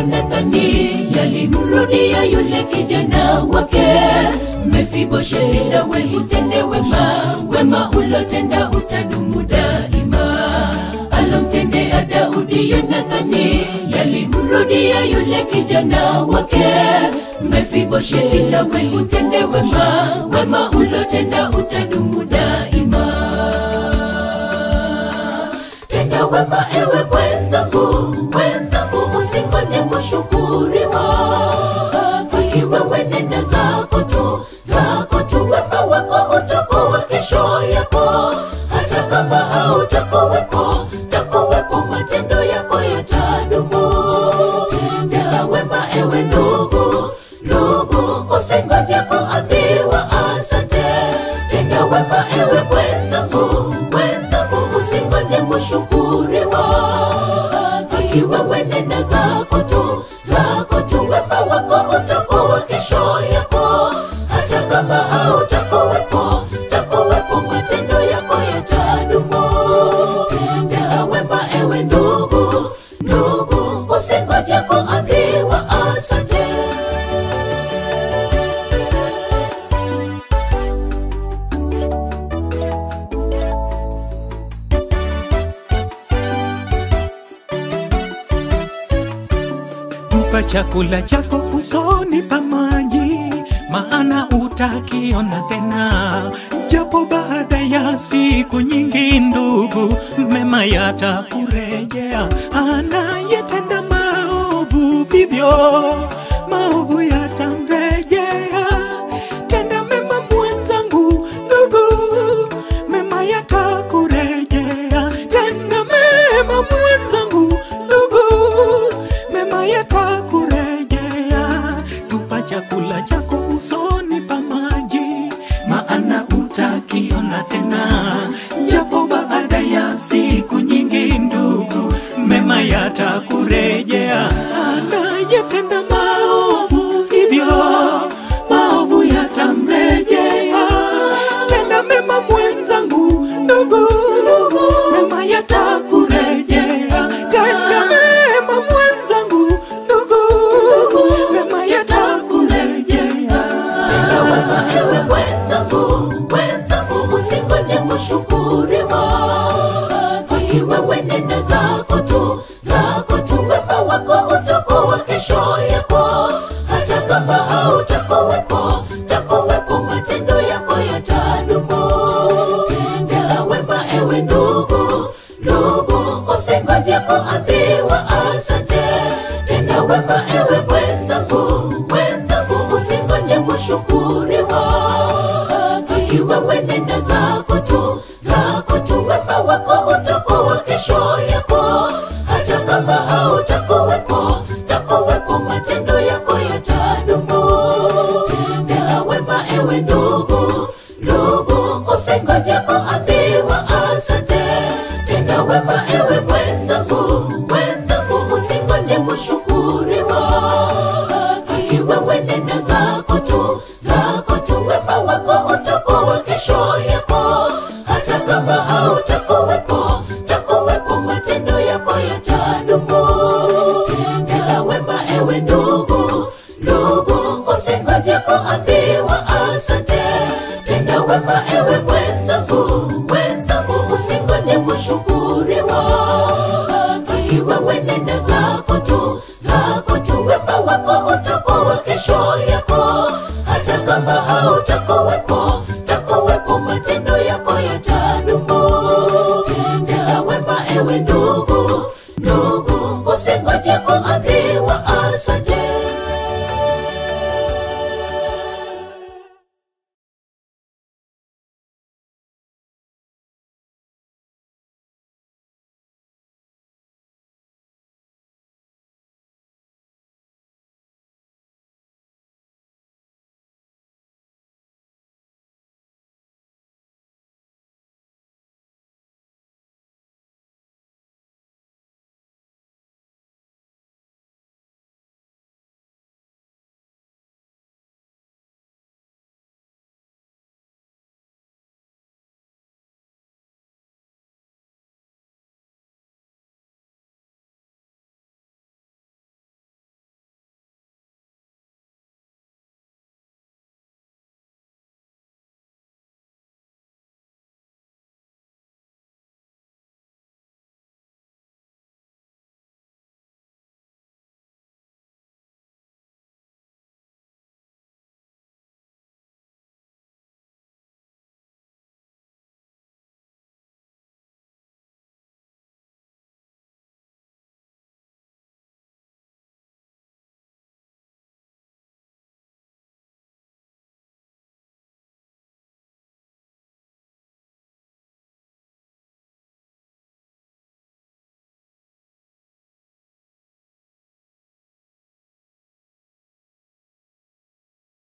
Yonathani yalimrudia yule kijana wake Mefiboshethi, nawe utende wema, wema ulotenda utadumu daima. Alomtendea Daudi Yonathani yalimrudia yule kijana wake Mefiboshethi, nawe utende wema, wema ulotenda utadumu daima. Tenda wema ewe mwenzangu, mwenzangu, usingoje kushukuriwa. Haki wewe nenda zako tu, zako tu, wema wako utakuwa kesho yako, hata kama hautakuwepo, takuwepo, matendo yako yatadumu. Tenda wema ewe ndugu, ndugu, usingoje kuambiwa asante. Tenda wema ewe mwenzangu, mwenzangu, usingoje kushukuriwa. Haki wewe nenda zako tu, zako tu, wema wako utakuwa kesho yako, hata kama hautakuwepo, takuwepo, matendo yako yatadumu. Tenda wema ewe ndugu, ndugu, usingoje kuambiwa asante. tupa chakula chako usoni pa maji, maana utakiona tena, japo baada ya siku nyingi. Ndugu, mema yatakurejea. Anayetenda maovu vivyo, maovu yatamrejea. Tenda mema mwenzangu, ndugu, mema yatakurejea. Tenda mema mwenzangu, ndugu, mema yatakurejea. Tupa chakula chako usoni pa maji, maana utakiona tena, japo baada ya siku nyingi. Ndugu, mema yatakurejea. Anayetenda maovu hivyo, maovu yatamrejea. Tenda mema mwenzangu, ndugu, mema yatakurejea. Tenda mema mwenzangu, ndugu, mema yatakurejea. Tenda wema ewe mwenzangu, mwenzangu, usingoje kushukuriwa. Haki wewe nenda zako tu, zako tu, wema wako utakuwa kesho yako, hata kama hautakuwepo, takuwepo, matendo yako yatadumu. Tenda wema ewe ndugu, ndugu, usingoje kuambiwa asante. Tenda wema ewe mwenzangu, mwenzangu, usingoje kushukuriwa. Haki wewe nenda zako tu, zako tu, wema wako utakuwa kesho yako, hata kama hautakuwepo, takuwepo, matendo yako yatadumu. Tenda wema ewe ndugu, ndugu, usingoje kuambiwa asante. Tenda wema ewe mwenzangu, mwenzangu, usingoje kushukuriwa. Haki wewe nenda zako tu, zako tu, wema wako utakuwa kesho yako, hata kama hautakuwepo, takuwepo, matendo yako yatadumu. Tenda wema ewe ndugu, ndugu, usingoje kuambiwa asante. Tenda wema ewe mwenzangu, mwenzangu, usingoje kushukuriwa. Haki wewe nenda zako tu, zako tu, wema wako utakuwa kesho yako, hata kama hautakuwepo, takuwepo, matendo yako yatadumu. Tenda wema ewe ndugu, ndugu, usingoje kuambiwa